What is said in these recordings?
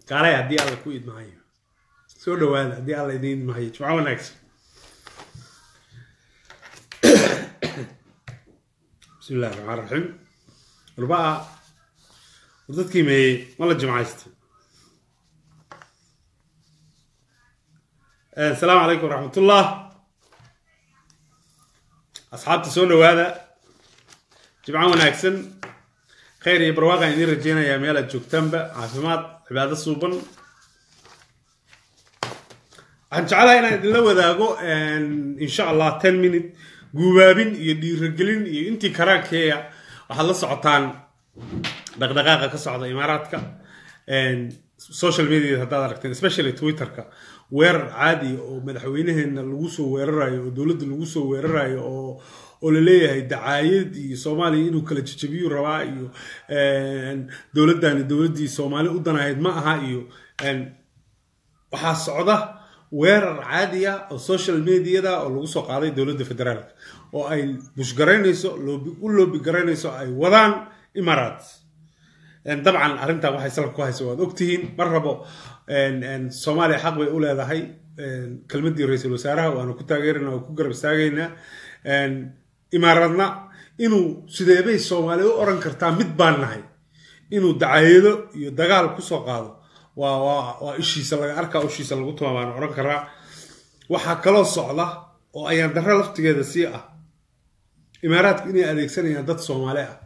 kaalay haddii alla ku idmahayo soo dhawaada haddii alla idin idmahayo jimco wanaagsan bismi illahi raxmaan raxiim arbaa war dadkii meeyey ma la jimcaystay asalaamu calaykum waraxmatullah asxaabta soo dhawaada jimco wanaagsan khayr iyo barwaaqaan idiin rajeynayaa meel aad joogtaanba caafimaad cibaado suuban waxaan jeclahay inaan idinla wadaago insha allah ten minute guubaabin iyo dhiiragelin iyo intii karaankeeya waxaad la socotaan dhaqdhaqaaqa ka socda imaaraadka social media haddaad aragteen especially twitterka weerar caadi oo madaxweynaheena lagu soo weerarayo oo dowladda lagu soo weerarayo oo oo la leeyahay dacaayad iyo soomaaliya inuu kala jajabiyuu rabaa iyo dowladdani dowladdii soomaali u danahayd ma aha iyo waxaa socda weerar caadiya oo social mediada oo lagu soo qaaday dowladda federaalka oo ay bushgaraynayso u loobi garaynayso ay wadaan imaaraat dabcan arrintan waxay salka ku haysa waad ogtihiin mar rabo soomaaliya xaq bay u leedahay kelmaddii ra-iisul wasaaraha waanu ku taageerana waa ku garab istaagaynaa imaaradna inuu sideebay soomaaliya u oran kartaa mid baan nahay inuu dacaayado iyo dagaal kusoo qaado waa ishiisa laga arkaa ishiisa lagu tuma baan oran karaa waxaa kaloo socda oo ayaan darro laftigeeda sii ah imaaraadku inay adeegsanayaan dad soomaali ah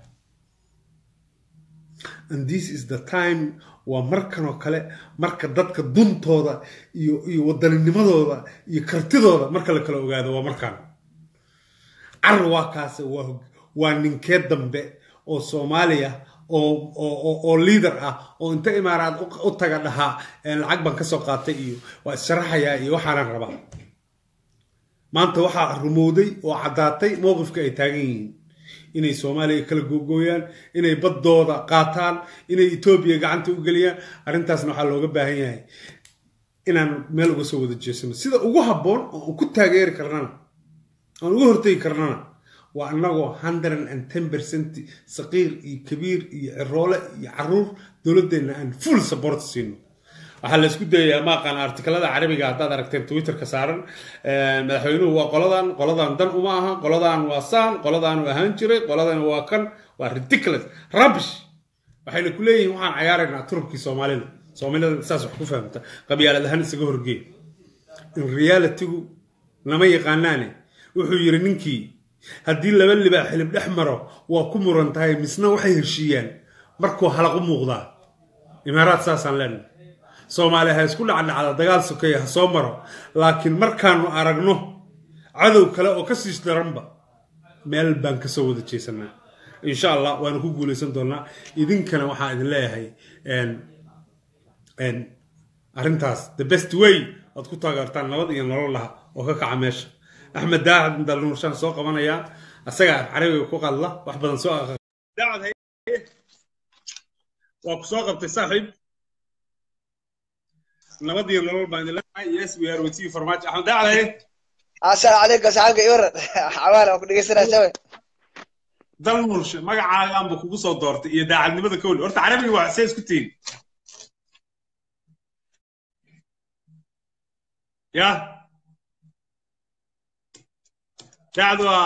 and this is the time waa markan oo kale marka dadka duntooda iyo iyo waddaninimadooda iyo kartidooda marka la kala ogaado waa markaan car waa kaase waa ninkee dambe oo soomaaliya oo liader ah oo inta imaaraad u taga dhahaa lacag baan kasoo qaatay iyo waa issharaxayaa iyo waxaanan rabaa maanta waxaa rumowday oo caddaatay mowqifka ay taagan yihiin inay soomaaliya kala googooyaan inay baddooda qaataan inay etoobiya gacanta u geliyaan arrintaasna waxaa looga baahan yahay inaan meel uga soo wada jeesano sida ugu habboon oo ku taageeri karnana aan uga hortegi karnana waa annagoo hundred and ten percent saqiir iyo kabiir iyo ciroole iyo caruur dowladdeenna aan full support siino waxaa la isku dayayaa maaqaan artikalada carabiga haddaad aragteen twitterka saaran madaxweynuhu waa qoladan qoladan dan uma aha qoladan waa saan qoladan u ahaan jiray qoladan waa kan waa ridiculous rubbish waxayna ku leeyihiin waxaan cayaaraynaa turubkii soomaalida soomaalida saas wax ku fahamta qabyaalad ahaan isaga horgeey in realitygu lama yaqaanaane wuxuu yiri ninkii haddii laba libaa xilib dhex maro waa ku muran tahay misna waxay heshiiyaan markuu halaq u muuqdaa imaaraad saasaan leenahay soomaaliya ha isku dhacdhacda dagaal sokeeya ha soo maro laakiin markaanu aragno cadow kale oo ka siis daranba meel baan kasoo wada jeesanaa insha allah waanu ku guulaysan doonaa idinkana waxaa idin leeyahay arrintaas the best way aad ku taageertaan nabad iyo nolol laha oo ka kaca meesha axmed daacad daluurshaan soo qabanayaa asagaa carabiga ku qadla wax badan soo waa ku soo qabtay saaxiib nabad iyo nolol baan idin leeyahay yes we are with you farmaajo axmed daacad assalaamu calaykum saxaabka iwaran xawaal waan ku dhegeysanaa shawe dalmurshe magacaaganba kugu soo doortay iyo daacadnimada kowli horta carabiga waa see isku tihin ya daacad waa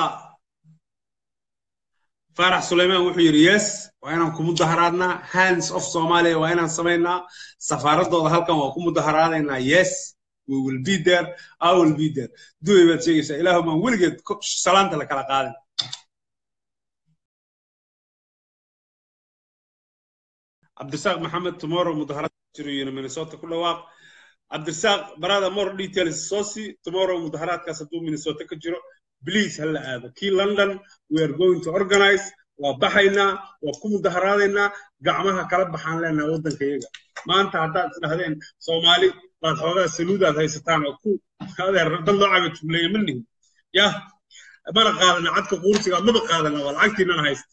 faarax sulaymaan wuxuu yidhi yes waa inaan ku mudaharaadnaa hands of somalia waa inaan samaynaa safaaradooda halkan waa ku mudaharaadaynaa yes we will be there i will be there duway baad sheegaysaa ilaahumaan weligeed salaanta la kala qaadin cabdirasaaq maxamed tomorrow mudaharaad jiro yiri minnesota ku dhawaaq cabdirasaaq barada more details soo sii tomorrow mudaharaadkaas hadduu minnesota ka jiro please hala aado kii london we are going to organize waa baxaynaa waa ku mudaharaadaynaa gacmaha kala baxaan leenaha waddanka iyaga maanta haddaad isdhahdeen soomaali baad xoogaa saluudaad haysataan oo ku adeer dad loo caga jumleeya ma nihin yah mana qaadana cadka quursiga maba qaadana waa lacagtiinana haysta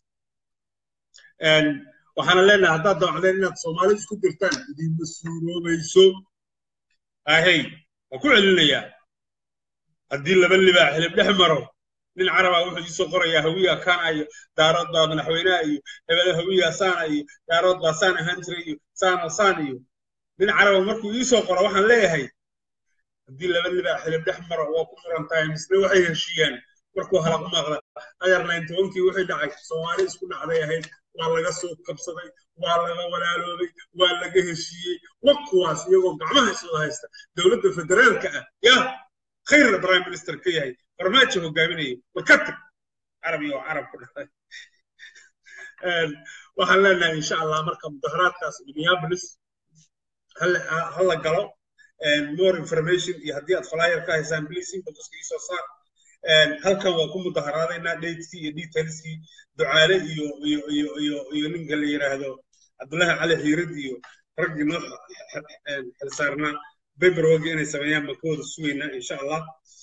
waxaana leenahay haddaad dawacdeen inaad soomaali isku dirtaan idinma suuroobayso ahey waa ku celinayaa haddii laba libaa xilib dhex maro nin caraba wuxuu iisoo qorayaa hawiya kana iyo daarood baa madaxweynaha iyo hebele hawiya saana iyo daarood baa saan ahaan jiray iyo saana saan iyo nin caraba markuu ii soo qoro waxaan leeyahay haddii laba libaa xilib dhex maro waa ku furan tahay misle waxay heshiiyaan markuu halaq maaqda ayar ninetobankii wixii dhacay soomaali isku dhacday ahayd waa laga soo kabsaday waa laga walaaloobay waa laga heshiiyey wa kuwaas iyagoo gacmaha iswada haysta dowladda federaalka ah yaa khayrna prime minister ka yahay farmaajo hogaaminayay warka tag carabi oo carab ku dhacay waxaan leenahay insha allah marka mudaharaadkaas minneapolis hala galo more information iyo haddii aad flyer ka haysaan please inboxka iisoo saar halkan waa ku mudaharaadaynaa dateskii iyo detailskii ducaale iyo iyo iyo iyo iyo ninka la yidhaahdo cabdullahi cali xiirid iyo raggii noo xilsaarnaa paperwork inay sameeyaan baan ka wada sugaynaa insha allah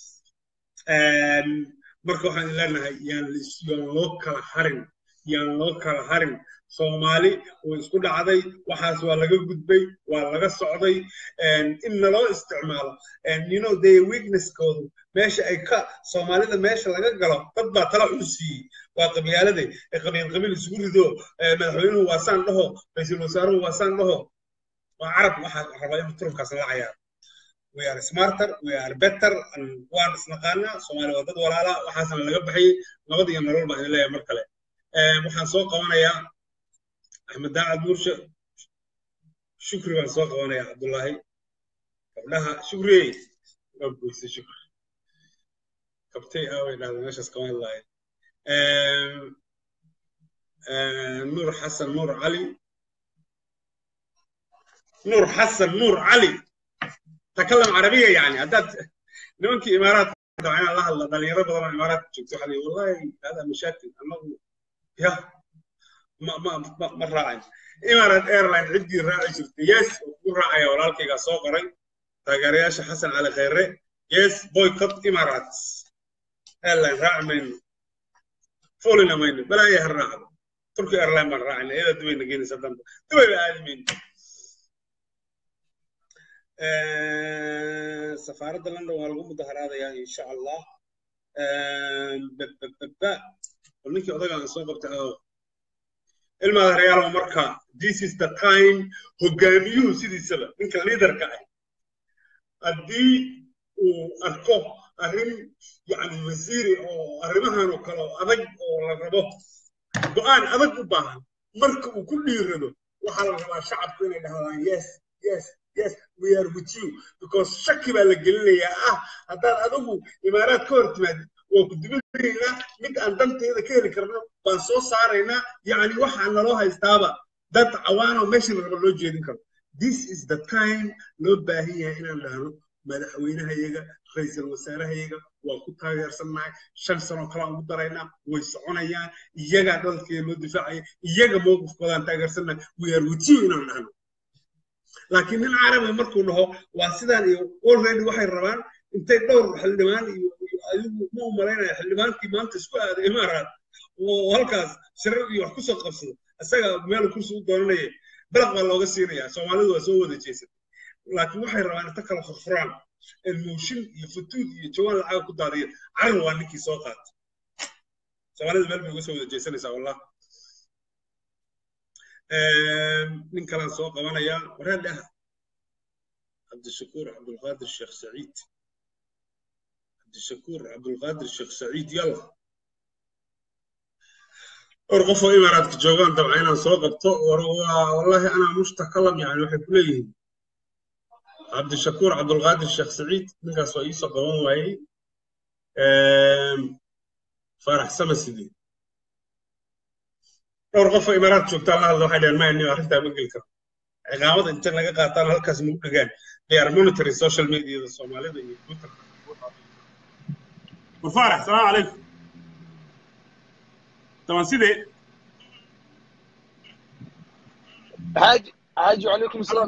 marka waxaan leenahay yaan yaan loo kala harin yaan loo kala harin soomaali way isku dhacday waxaas waa laga gudbay waa laga socday in naloo isticmaalo you know they weaknesskoodu meesha ay ka soomaalida meesha laga galo dad baa tala xun siiyey waa qabyaalade qabiil qabiil isugu rido madaxweynuhu waa saan dhaho ra-iisul wasaaruhu waa saan dhaho waa carab waxaa rabaa inuu turubkaas la cayaaro we are smarter we are better waan isnaqaanaa soomaali waa dad walaala waxaasna laga baxayey nabad iyo nolol baan idin leeyahay mar kale waxaan soo qabanayaa axmed daacad nuurshe shukri baan soo qabanayaa cabdullaahi gabdhaha shukri waa goyse shukri kabtay aaway dhahda meeshaas kama hadlaayo nuur xasan nuur cali nuur xasan nuur cali تكلم عربية يعني هدات نمك إمارات طبعا الله الله دل يرى بدر إمارات شفت حالي والله هذا مشاكل أنا يا ما ما ما ما راعي إمارات إيرلاين عندي راعي شفت يس وراعي ولا لك سوق ري تاجرياش حسن على خيره يس بويكوت إمارات إيرلاين راعي من فولنا مين بلا يهرنا تركي إيرلاين من راعي إذا دبي نجينا سدم دبي بآدمين safaaradda london waa lagu mudaharaadayaa insha allah bababa bal ninkii odaga aan soo qabtay oo ilmaada reyaalo marka this is the time hogaamiyuhu sidiisaba ninka liidarka ah haddii uu arko arrin yani wasiiri oo arrimahan oo kale oo adag oo la rabo go-aan adag u baahan marka uu ku dhiirado waxaa la rabaa shacabku inay dhahdaan yes yes yes we are with you because shaki baa la gelinayaa ah haddaad adigu imaaraad ka hor timaadid waa ku dibadaynaa mid aan danteeda ka heli karno baan soo saaraynaa yacni waxaa naloo haystaaba dad cawaanoo meeshii la raba loo jeedin karo this is the time loo baahan yahay inaan dhahno madaxweynahayaga ra-iisul wasaarahayaga waa ku taageersannahay shan sanoo kale aan ugu daraynaa way soconayaan iyagaa dalkeeda loo difaacaya iyaga mowqifkoodaan taageersannahay we are with you inaan dhahno laakiin nin carabi markuu dhaho waa sidaan iyo already waxay rabaan intay dhowr xildhibaan iyo adigu ma u malaynaya xildhibaankii maanta isku aaday imaaraad oo halkaas shirar iyo wax kusoo qabsado isaga meel kursi u doonanaya balaq baa looga siinaya soomaalidu waa soo wada jeesatay laakiin waxay rabaan inta kala furfuraan mooshin iyo futuud iyo jawaan lacaga ku daadiya carar waa ninkii soo qaatay soomaalida meel bay uga soo wada jeesanaysaa wallah nin kalaan soo qabanayaa wareen dheh cabdishakuur cabdulqaadir sheekh saciid cabdishakuur cabdulqaadir sheekh saciid yalla dhowr qof oo imaaraadka joogaan dabca inaan soo qabto wallahi anaa mushtakalam yani waxay ku leeyihiin cabdishakuur cabdulqaadir sheekh saciid ninkaas waa iisoo qaban waayey faarax sama sidii dhowr qof oo imaaraad joogtaan la hadla waxay dhaheen maya nin arrintaa ma geli karo ciqaamada inta naga qaataan halkaas nagu dhagaan they are monitoring social mediada soomaalida iyo twitter wafaarax salaamu calaykum طبعا سيدي حاج حاج وعليكم السلام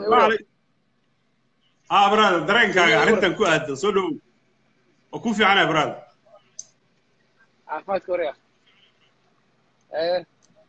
اه برادر درينكاga arrintan ku aado soo dhow oo ku fiicana brother عافاك وريا ايه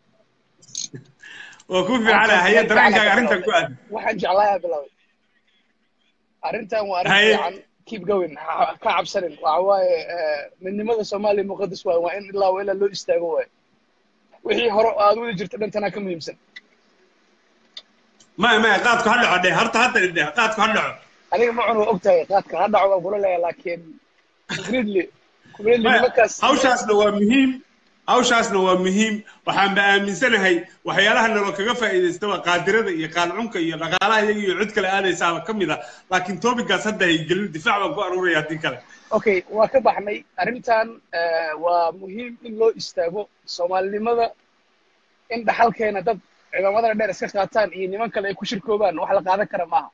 oo ku fiicana haye dareenkaaga arrintan ku aado waxaan jeclayaa bilow arrintan waa arrin fiican keep going ka cabsanin waxa waaye midnimada soomaaliya muqadas waaye waa in ilaa ilaa loo istaago waaye wixii hore aad wada jirta dhantanaa ka muhiimsan maya maya qaadku ha dhaco dheh horta hadda dheh qaadku ha dhaco aniga ma cun waa ogtahay qaadka ha dhaco waan kula leeyahay laakiin completely completely maya nimankaas hawshaasna waa muhiim hawshaasna waa muhiim waxaan ba aaminsanahay waxyaalaha naloo kaga faa'iidaystaba qaadirada iyo qaalcunka iyo dhaqaalaha iyaga iyo cid kale aadaysaaba ka mid a laakiin topigaas hadda hay gelin difaac baan ku aruuraya haddii kale okay waa ka baxnay arrintan eh, waa muhiim in loo istaago soomaalinimada in dhaxalkeena dad ciidamada dheer iska qaataan iyo niman kale ay ku shirkoobaan wax la qaadan kara maaha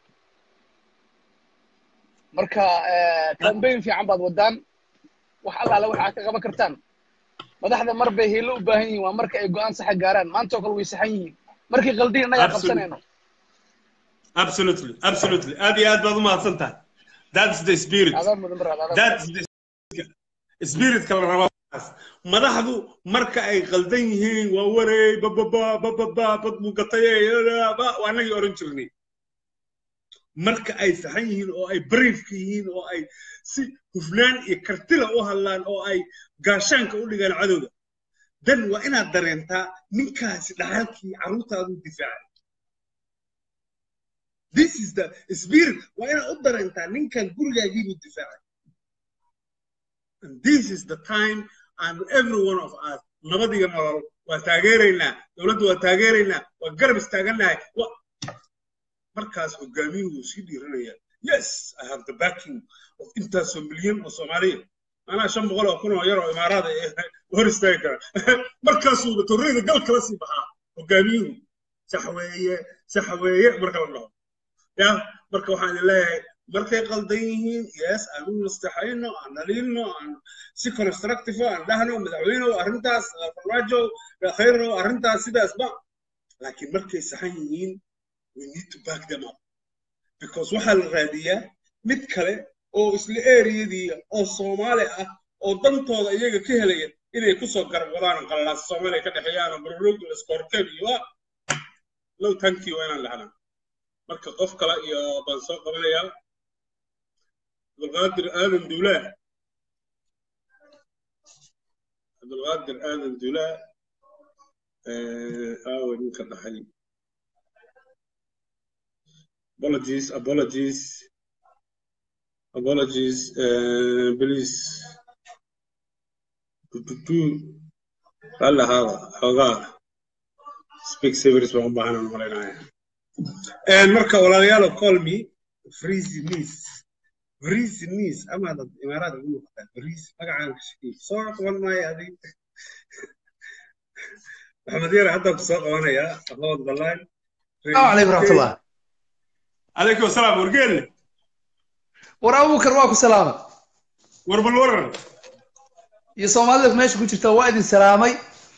marka eh, campaign fiican baad wadaan wax allaale waxaa ka qaban kartaan madaxda mar bay hiilo u baahan yihiin waa marka ay go-aan saxa gaaraan maanta oo kale way saxan yihiin markii qaldiin innagaa Absolutely. qabsanayno absolutely absolutely aad iyo aad baad u mahadsan tahay that's the spirit adaa mudan baraad adaa that's the spiritka la rabaa markaas. madaxdu marka ay qaldan yihiin waa wareey bababa bababa bad mugatay waa anagii oran jirnay marka ay saxan yihiin oo ay briefka yihiin oo ay si hufnaan iyo kartila u hadlaan oo ay gaashaanka u dhigaan cadowga dan waa inaad dareentaa ninkaasi dhaxalkii carruurtaadu difaacay this is the spirit waa inaad u dareentaa ninkan gurigaagiibuu difaacay and this is the time and every one of us nabad iyo nolol waa taageeraynaa dowladda waa taageeraynaa waa garab istaagannahay wa- markaas hogaamiyuhu wuu sii dhiiranaya yes i have the backing of intaasoo milyan oo soomaaliya anaa shan boqol oo kun oo yar oo imaaraada ee hor istaagi kara markaasuu torreyda gal kala sii baxaa hogaamiyuhu sax weeye sax weeye marka la dhaho ya marka waxaan idin leeyahay markay qaldan yihiin yes aan u nastaxayno aan dhaliilno aan si constructive aan dhahno madaxweynew arrintaas farmaajo khayrow arrintaas sidaasba laakiin markay saxan yihiin we need to back them up because waxaa la raadiyaa mid kale oo isla eriyadii oo soomaali ah oo dantooda iyaga ka helaya inay kusoo garab wadaan qalalaas soomaaliya ka dhexeeyaan oo barroog iskorteen iyo waa low tanki waa inaan dhahnaa marka qof kale iyo baan soo qabanayaa cabdulqaadir aadan duulaa cabdulqaadir aadan duulaa aawe ninka dhaxay apologies apologies apologies uh, please tututu halla haada xoogaa speak severis baan u baahan aan malaynaya marka walaalayaal call me freezy niece freezy niece ama dad imaaraad ugu muuqataa freezy magacaan ka shaqeey soo qaban maayo adig maxamed yare haddaan ku soo qabanayaa aqood ballaan السلام عليكم ورحمة الله عليكم السلام ورقل war abuukar waa ku salaamay warbal waran iyo soomaalida meesha ku jirta waa idin salaamay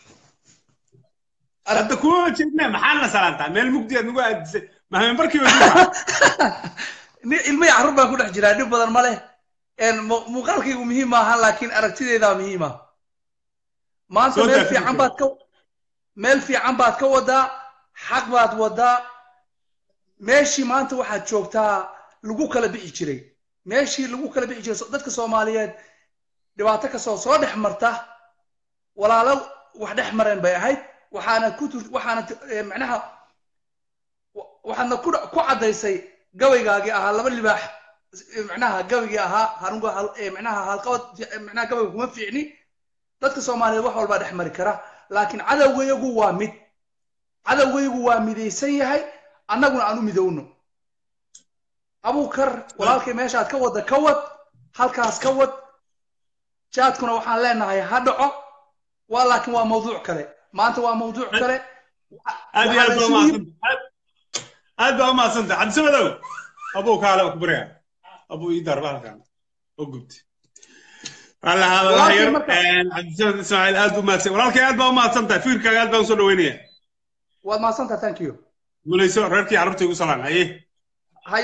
hadda kuma jeedna maxaana salaantaa meel mugdi aad nagu aadisay mahame markiiba Ni- ilmo iyo carruur baan ku dhex jiraa dhib badan ma leh Een, mu- muuqaalkaygu muhiim maaha laakiin aragtideydaa muhiima maanta Soo meel daa fiican fikirka. baad ka meel fiican baad ka wadaa xaq baad wadaa meeshii maanta waxaad joogtaa lagu kala bixi jiray meeshii lagu kala bixi jiray so- dadka soomaaliyeed dhibaato kastoo soo dhex marta walaalo wax dhex mareen bay ahayd waxaana ku tur waxaana t- eh, macnaha wa- waxaadna ku dha- ku caddaysay gabaygaagii ahaa laba libaax eh, macnaha gabaygii ahaa harunga hal- eh, macnaha halqabad fi- eh, macnaha gabayga kuma fiicni dadka soomaaliyeed wax walbaa dhex mari kara laakiin cadowgayagu waa mid cadowgayagu waa midaysan yahay annaguna aan u midowno abuukar walaalkay meeshaad ka wadda ka wad halkaas ka wad jaadkuna waxaan leenahay ha dhaco waa laakiin waa mawduuc kale maanta waa mawduuc kale aad iyo aad baa Waxaa la isugu- umahadsanta aad baa umahadsanta cabdisamedow abuu kaale waa ku baryaa abuu ii darba halkan oo gubti alla haada wax Walaalkay yar marka- cabdisamed ismaaciil aad buu mahadsan walaalkay aad baa umahadsan tahay fikirkaaga aad baan usoo dhaweynaya waad mahadsantaha thank you guulayso reerkii carruurta igu salaan haye haya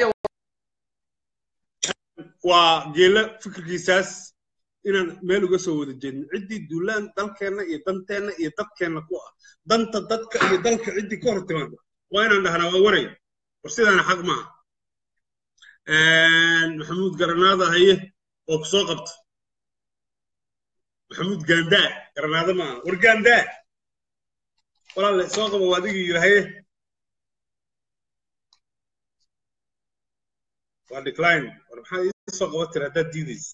waa geela fikirkiisaas inaan meel uga soo wada jeedno ciddii duulaan dalkeenna iyo danteenna iyo dadkeenna ku ah danta dadka iyo dalka ciddii ka hor timaada waa inaan dhahnaa waa waray war sidaana xaq maaha maxamuud garanaada haye oo ku soo qabta maxamuud gaandaa garanaada maaha war gaandaa walaalle soo qaba waa adigii yidhi haye waa decline war maxaa ii soo qaban tira haddaad diidaysa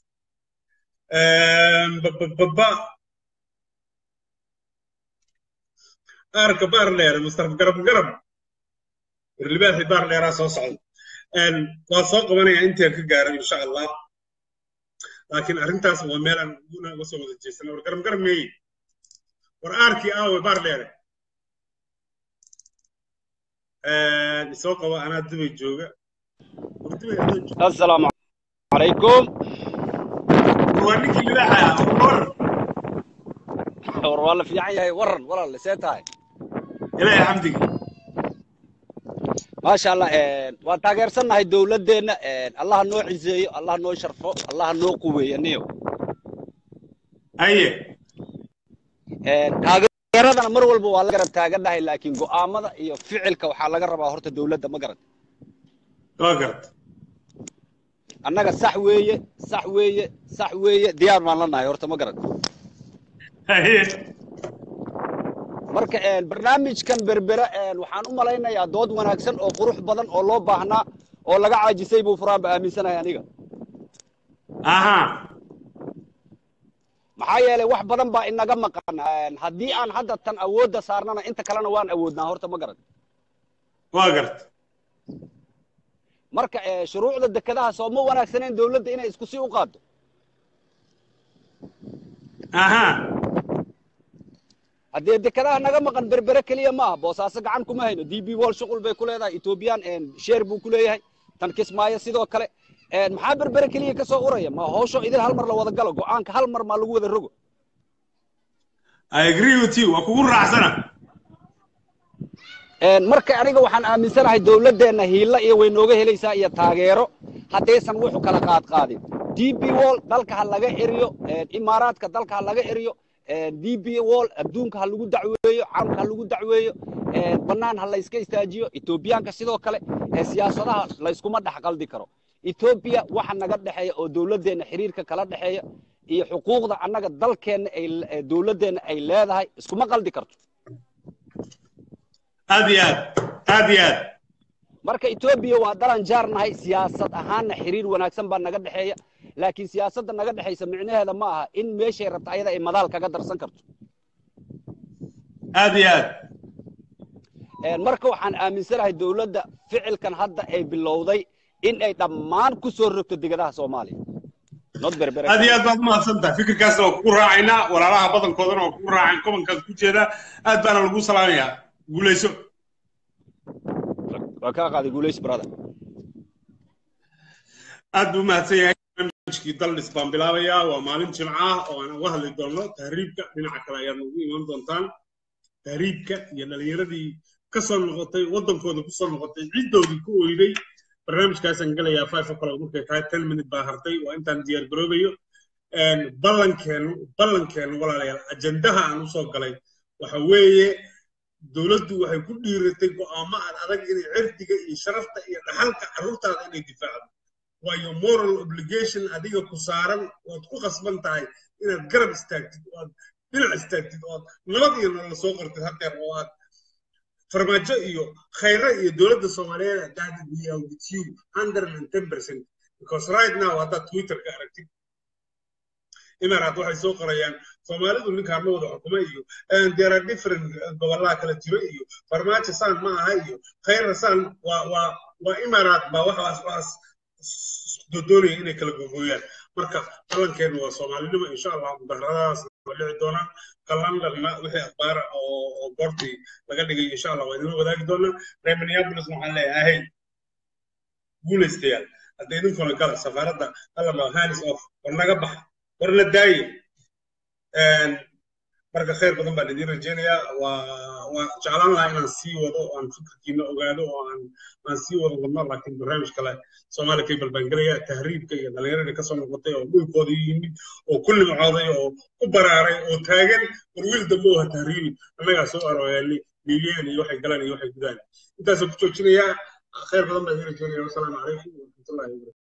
bababa aarka baar dheer mustafa garab garab warlibaaxi baar dheeraa soo socda waa soo qabanaya intaan ka gaaro insha allah laakiin arrintaas waa meel aan una uga soo wada jeesana war garab garab meeye war aarkii aawe baar dheere isoo qaba anaa dubay jooga war dubay adoo jooga السلام عليكم waa ninkii libaaxa war war والله في عيني ورن والله لسيتها ilaahay xamdiga ما شاء الله waan taageersanahay dowladeena allah noo ciseeyo allah noo sharfo allah noo quweeyo niyo haye taageeradana mar walba waa la garab taaganahay laakiin go'aamada iyo ficilka waxaa laga rabaa horta dowladda ma garan waa garta annaga sax weeye sax weeye sax weeye diyaar baan la nahay horta ma garan haye marka barnaamijkan berbera waxaan u malaynayaa dood wanaagsan oo qurux badan oo loo baahnaa oo laga caajisay buu furaan ba aaminsanahay aniga aha maxaa yeelay wax badan baa inaga maqan haddii aan hadda tan awoodda saarnana inta kalena waan awoodnaa horta ma garan waa garta marka shuruucda dekedaha soo ma wanaagsaneen dowladda inay isku sii u qaaddo aha haddee dekedaha naga maqan berbere keliya maaha boosaaso gacan kuma hayno d b wall shuqul bay ku leedahay ethoobiyan sheer buu ku leeyahay tan kismaayo sidoo kale maxaa berbere keliya ka soo uraya ma howsho idin hal mar la wada galo go'aanka hal mar maa lagu wada rogo i agree with you waa kugu raacsana marka aniga waxaan aaminsanahay dowladdeenna hiilla iyo way nooga helaysaa iyo taageero haddaysan wuxu kala qaad qaadin d b wall dalka ha laga eriyo imaaraadka dalka ha laga eriyo d b wall adduunka ha lagu dacweeyo caalamka ha lagu dacweeyo bannaan ha layska istaajiyo etoobiyaanka sidoo kale siyaasadaha layskuma dhex qaldi karo etoobiya waxa naga dhexeeya oo dowladdeenna xiriirka kala dhexeeya iyo xuquuqda annaga dalkeenna ay dowladdeenna ay leedahay iskuma qaldi karto aad iyo aad aad iyo aad marka etoobiya waa dalan jaar nahay siyaasad ahaanna xiriir wanaagsan baa naga dhexeeya laakiin siyaasadda naga dhexaysa micnaheeda ma aha in meeshay rabta ayada ay madaal kaga darsan karto aad iyo aad marka waxaan aaminsanahay dowladda ficilkan hadda ay bilowday in ay dhammaan ku soo rogto degadaha soomaaliya not berbere aad iyo aad baad umahadsan tahay fikirkaasna waa kugu raacaynaa walaalaha badankoodana waa kugu raaceen kobankaas ku jeeda aad baana lagu salaamayaa guulayso waa kaa qaaday guulays brother aad buu umahadsan yahay barnaamijkii daldhis baan bilaabayaa waa maalin jimca ah oo aan uga hadli doono tahriibka dhinaca kale ayaad nagu iman doontaan tahriibka iyo dhalinyaradii ka soo noqotay waddankooda ku soo noqotay ciddoodii ku oyday barnaamijkaasaan gelayaa five o'clock markay tahay ten minute baa hartay waa intaan diyaar garoobayo ballankeenu ballankeenu walaalayaal ajendaha aan usoo galay waxa weeye dowladdu waxay ku dhiiratay go'aamo aan adag inay cirdiga iyo sharafta iyo dhaxalka carruurtaada inay difaacdo waayo moral obligation adiga ku saaran ood ku qasban tahay inaad garab istaagtid oo aad dhinac istaagtid oo aad nabad iyo nolol soo qortid hadeer oo aad farmaajo iyo khayre iyo dowladda soomaaliyeed that we are with you hundred and ten percent because right now haddaad twitterka aragtid imaaraad waxay soo qorayaan soomaalidu ninkaan ma wada xukuma iyo there are different gobollaa kala jiro iyo farmaajo saan ma aha iyo khayra saan waa waa waa imaaraad baa waxaas waxaas doonaya inay kala gogooyaan marka balankeenu waa soomaalinimo insha allah mudaharadaas waa dhici doonaan ka londonna wixii akhbaara oo goortii laga dhigay insha allah waa idinla wadaagi doonaa reer minneapolis waxaan leeyahay guulaystayaal hadda idinkuna gala safaaradda allama hanis off war naga baxa war la daaye marka khayr badan baan idiin rajaynayaa waa waa jeclaan lahaa inaan sii wado oo aan fikirkiina ogaado oo aan aan sii wado wadno laakiin barnaamij kale soomaali cable baan gelaya tahriibka iyo dhallinyaradii kasoo noqotay oo dhulkooda yimid oo ku limcooday oo ku baraaray oo taagan war wiil dambe oo ha tahriibin annagaa soo arooyaanay milyan iyo waxay galaan iyo waxay gudaan intaasoo ku joojinayaa khayr badan baan idiin rajaynaya wasalaamu calaykum waraxmatullahi wabarakatu